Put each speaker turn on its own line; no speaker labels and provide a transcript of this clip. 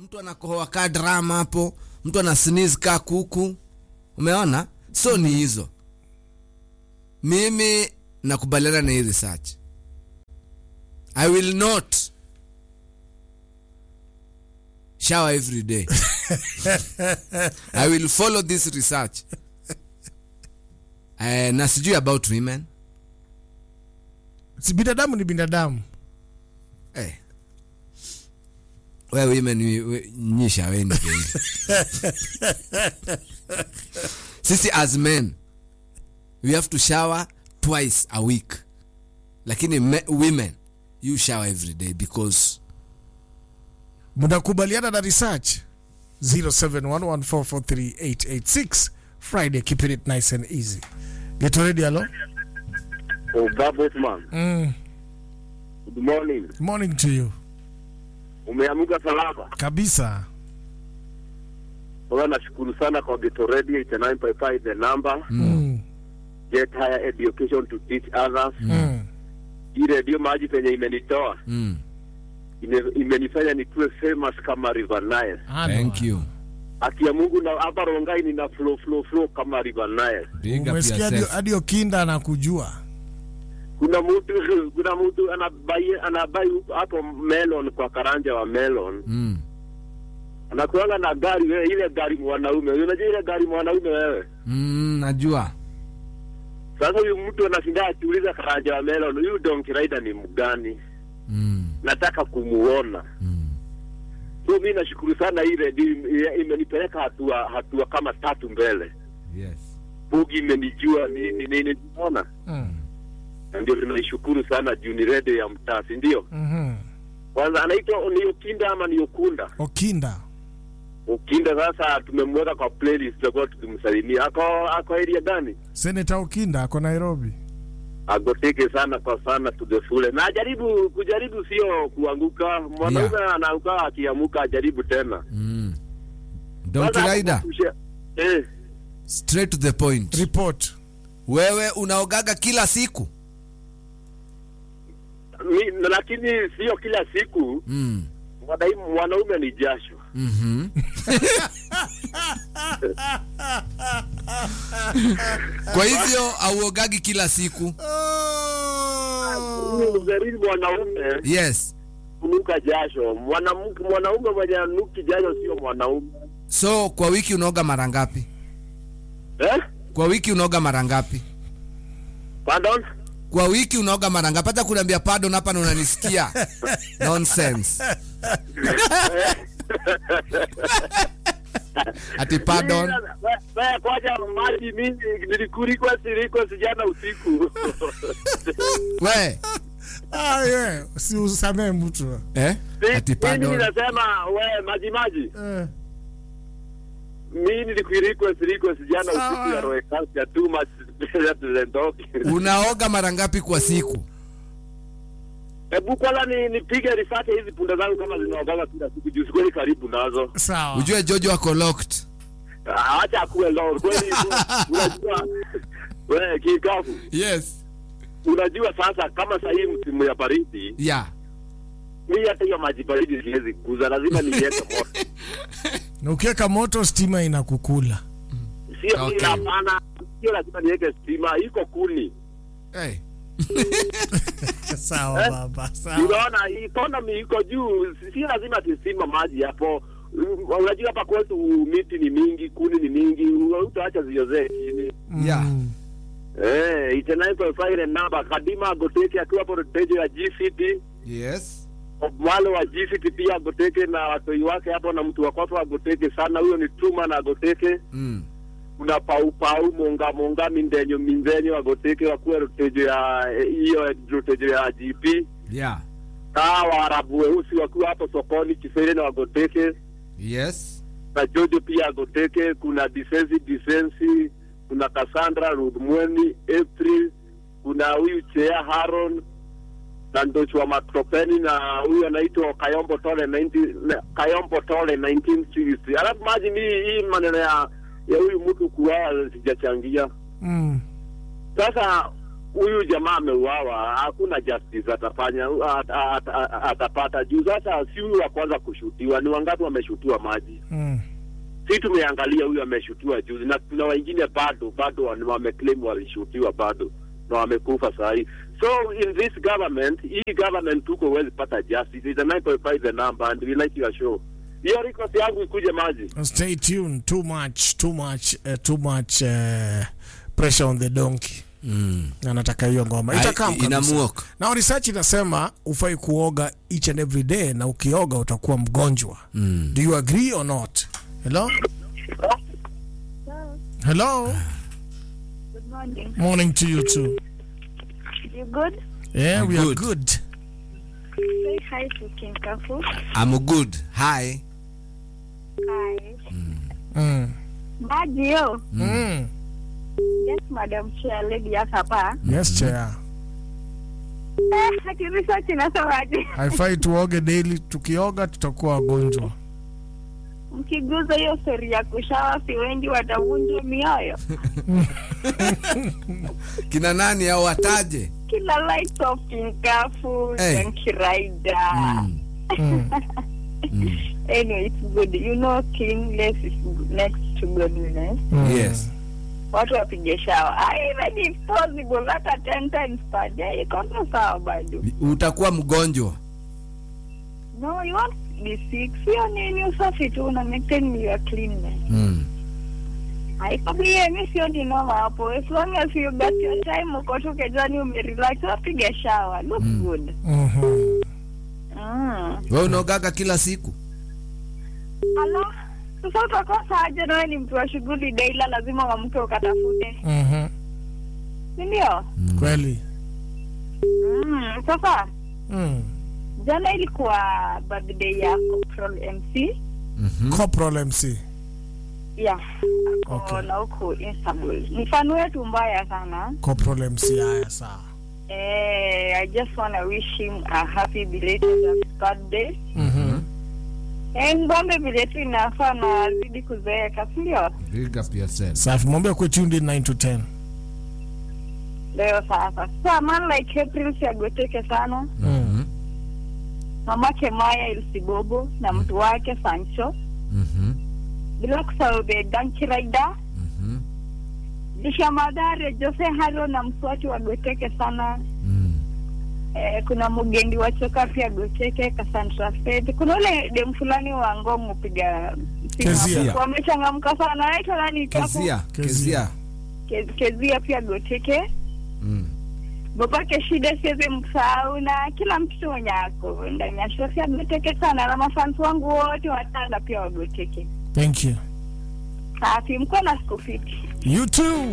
mtu anakohoa kaa drama hapo mtu ana sneeze kaa kuku umeona so ni hizo mimi nakubaliana na hii research i will not shower every day i will follow this research uh, na sijui about women
si binadamu ni binadamu
hey. we women we- we- nyi shaweni baby. sisi as men we have to shower twice a week lakini me, women you shower every day because
mnakubaliana na research 0711443886 friday keeping it nice and easy get ready hello
Oh, Bosman.
mm.
Good morning.
morning to you
Umeamuka salama?
kabisa
Kwa nashukuru sana kwa Geto Radio 89.5 the number.
mm.
Get higher education to teach others.
Mm.
Hii radio maji penye imenitoa
mm,
ime, imenifanya nikuwe famous kama River Nile.
Ano.
thank you
Haki ya Mungu na hapa Rongai nina flow flow flow kama River Nile.
big up
umesikia hadi-
yourself
hadi okinda anakujua
Kuna mtu kuna mtu anabai anabai hapo melon kwa karanja wa melon.
mm,
Anakuanga na gari wewe, ile gari mwanaume. Unajua ile gari mwanaume wewe?
mm, najua
Sasa huyu mtu anashinda akiuliza karanja wa melon, huyu donkey rider ni mgani?
mm,
Nataka kumuona.
mm.
So mi nashukuru sana hii redio ime- imenipeleka hatua hatua kama tatu mbele.
yes
Bugi imenijua nini nini, unaona,
mm.
na ndio tunaishukuru sana juu ni redio ya mtaa, si ndio?
mm-hmm.
Kwanza anaitwa ni Ukinda ama ni Ukunda?
okinda
Ukinda. Sasa tumemweka kwa playlist, tutakuwa tukimsalimia. Ako ako area gani?
seneta okinda ako nairobi
Agoteke sana kwa sana to the full. Na ajaribu kujaribu, sio kuanguka. Mwanaume anaanguka, akiamuka ajaribu tena.
mm. Donkey
Kwanza
Rider,
hapo- Eh,
straight to the point
report
wewe unaogaga kila siku
mi, lakini sio kila siku
mm.
Mwadai- mwanaume ni jasho.
mm-hmm. kwa hivyo auogagi kila siku
Ugaribu mwanaume
yes
kunuka jasho. Mwanamke mwanaume mwenye anuki jasho sio mwanaume
so kwa wiki unaoga mara ngapi
eh?
kwa wiki unaoga mara ngapi
Pardon?
kwa wiki unaoga mara ngapi hata kuniambia pardon hapa na unanisikia nonsense ati pardon
We- we, Kwaja maji mimi nilikurikwa sirikwa sijana usiku
we
ah, yeah. si usamee mtu
eh? ati
mimi
pardon
ninasema we maji maji
eh.
mimi nilikurikwa sirikwa sijana
Sawa.
usiku ya roe kasi ya too much zendoki
unaoga mara ngapi kwa siku
Hebu kwanza ni nipige risate hizi punda zangu kama zinaogaga kila siku juu sikweli karibu nazo.
sawa
ujue jojo ako locked
Ah, Acha akuwe lord kweli. Unajua wewe kikafu.
yes
Unajua sasa kama sasa hii msimu ya baridi,
yeah
mimi hata hiyo maji baridi siwezi kuuza, lazima niweke moto.
na ukiweka moto stima inakukula
Sio
Okay.
okay. hapana, sio lazima niweke stima, iko kuni.
hey.
sawa
Eh?
baba sawa
Unaona economy iko juu, si- sio lazima tisima maji hapo. Mm, Unajua hapa kwetu miti ni mingi, kuni ni mingi, utaacha ziozee chini.
Yeah.
Mm.
Eh, itanaitwa ile namba Kadima Agoteke akiwa hapo redio ya GCT,
yes
wale wa GCT pia Agoteke na watoi wake hapo na mtu wa kwako Agoteke sana, huyo ni Tuma na Agoteke.
mm.
Kuna pau pau monga monga mindenyo mindenyo Agoteke wakuwa redio ya eh, hiyo redio ya GP.
yeah
Kaa Waarabu weusi wakiwa hapo sokoni Kifere na Agoteke
yes
na Jojo pia Agoteke. Kuna Disensi Disensi, kuna Cassandra Rudmweni April, kuna huyu Chea Haron na Ndocho wa Matropeni na huyu anaitwa Kayombo Tole 19 na- Kayombo Tole 1960. Alafu maji mimi hii maneno ya ya huyu mtu kuwa sijachangia.
Mm.
Sasa huyu jamaa ameuawa, hakuna justice atafanya at, at, at, atapata juu. Sasa si huyu wa kwanza kushutiwa, ni wangapi wameshutiwa maji?
Mm.
Si tumeangalia huyu ameshutiwa juzi, na kuna wengine bado bado wame- wameclaim walishutiwa bado na wamekufa saa hii. So in this government, hii government tuko huwezi pata justice. It's a 9.5 the number and we like your show. Hiyo request yangu ikuje maji.
Stay tuned. Too much, too much, uh, too much uh, pressure on the donkey.
Mm.
Anataka hiyo ngoma
Ai-
itakaa kabisa.
inamuoka.
Na research inasema ufai kuoga each and every day, na ukioga utakuwa mgonjwa.
Mm.
Do you agree or not? Hello? Hello?
Good morning.
Morning to you too.
You good?
Yeah,
I'm
we are
good.
good.
Say hi to King Kafu.
I'm good. Hi.
Hi.
Mm.
Maji yo.
Mm.
Yes, Madam Chair, lady ya hapa.
Yes, chair.
Eh, hati research inasemaje?
Haifai tuoge daily, tukioga tutakuwa wagonjwa.
Mkiguza hiyo stori ya kushawa, si wengi watavunjwa mioyo.
Kina nani au wataje?
Kila light of King Kafu,
Hey.
Yankee Rider.
Mm.
Mm.
Anyway, it's good. You know, kingless is next to godliness.
Mm.
Yes.
Watu wapige shawa. Ah, Even if possible, hata 10 times per day, iko tu sawa bado.
Utakuwa mgonjwa.
No, you won't be sick. Sio nini usafi tu una maintain your cleanness.
Mm.
Haikabie mi sio ni noma hapo. As long as you got your time uko tu kejani umerelax, wapiga shower. Look good.
Mhm.
Mm.
Wewe unaogaga kila siku?
Ala, sasa utakosa aje na wewe ni mtu wa shughuli daila, lazima uamke ukatafute,
Mhm.
si ndio?
Kweli.
Mm. Sasa
Mm.
jana ilikuwa birthday ya Corporal MC
Mhm.
Corporal MC.
yeah, ako
Okay.
na huku Istanbul. Ni fan wetu mbaya sana.
Corporal MC haya sawa.
Eh, I just want to wish him a happy belated birthday.
Mhm.
Eh, ngombe vile tu inafaa na azidi kuzeeka, si ndio?
Big up yourself.
Safi, mwambie kwa tuned in 9 to 10.
Leo sasa. Sasa man like April siagoteke sana.
Mhm.
Mamake Maya Ilsibobo na mtu wake Sancho.
Mhm.
Bila kusahau the Donkey Rider.
Mhm.
Lisha Madare, Jose Halo na mswati wagoteke sana.
Mm.
Eh, kuna Mugendi wa Choka pia goteke, Cassandra Fed. Kuna ule dem fulani wa Ngong upiga
Kezia.
Wamechangamka sana. Naitwa nani? Kafu?
Kezia. Kezia.
Ke- Kezia pia goteke.
Mm.
babake shida siwezi msahau na kila mtoto mwenye ako ndani ya shosi agoteke sana na mafansi wangu wote watanda pia wagoteke
Thank you.
safi mkuwa na siku fiti
You too.